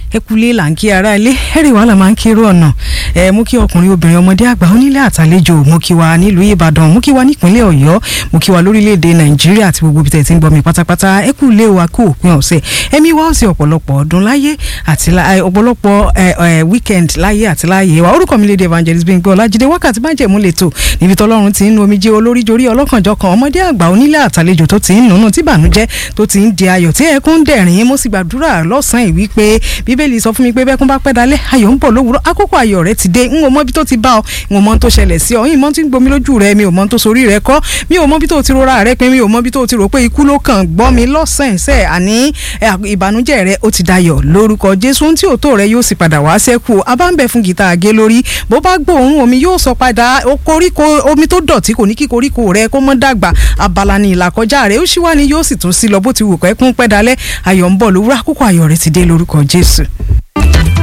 ẹkùlé là ń kí ara ilé ẹrì wàhálà máa ń kéré ọ̀nà ẹ mú kí ọkùnrin obìnrin ọmọdé àgbà onílé àtàlejò mú kí wa nílùú ìbàdàn mú kí wa nípínlẹ̀ ọ̀yọ́ mú kí wa lórílẹ̀‐èdè nàìjíríà àti gbogbo ibi tẹ̀ tí ń gbọ́ mi pátápátá ẹkùlé wa kú òpin ọ̀sẹ̀ ẹ̀mí wa ó sì ọ̀pọ̀lọpọ̀ ọdún láyé àti ọ̀pọ̀lọpọ̀ weekend láyé àti láyé wa orúkọ mi lédè evangelist Bímpé Ọlájídé wákàtí májẹ̀mú lẹ́tọ̀ níbi tọ́lọ́run ti ń nu omijé olórí jorí ọlọ́kànjọkàn ọmọdé àgbà onílé àtàlejò tó ti ń nùnú tí bànújẹ́ tó ti ń di ayọ̀ tí ẹkún dẹ̀rín mo sì gbàdúrà lọ́sàn-án ìwí pé bíbélì sọ fún mi pé bẹ́kún bá pẹ́ dalẹ́ ayọ̀ ń bọ̀ lówùrọ̀ àkókò ayọ̀ rẹ ti dé n ò mọ bí tó ti bá ọ n ò mọ tó ṣẹlẹ̀ sí ọ ìmọ̀ tí ń gbomi lójú rẹ mi ò mọ tó sorí rẹ kọ́ mi ò mọ bí tó ti rora rẹ pé mi ò mọ bí tó ti rò pé ikú ló kàn gbọ́ mi lọ́sàn-án sẹ́ àní ìbànújẹ́ rẹ ó ti dayọ̀ lórúkọ Jésù tí òótọ́ rẹ yóò sì padà wá sẹ́kù abáǹbẹ̀ fún gìtá àgé lórí bó bá gbóòórùn omi yóò sọ padà koríko omi tó dọ̀tí kò ní kí koríko rẹ kó mọ́ dàgbà abala ni ìlàkọjá rẹ ó ṣíwá ni yóò sì tún sí lọ bó ti wù pẹ́ kún pẹ́ dalẹ́ ayọ̀ ń bọ̀ lówùrọ̀ àkókò ayọ̀ rẹ ti dé lórúkọ Jésù.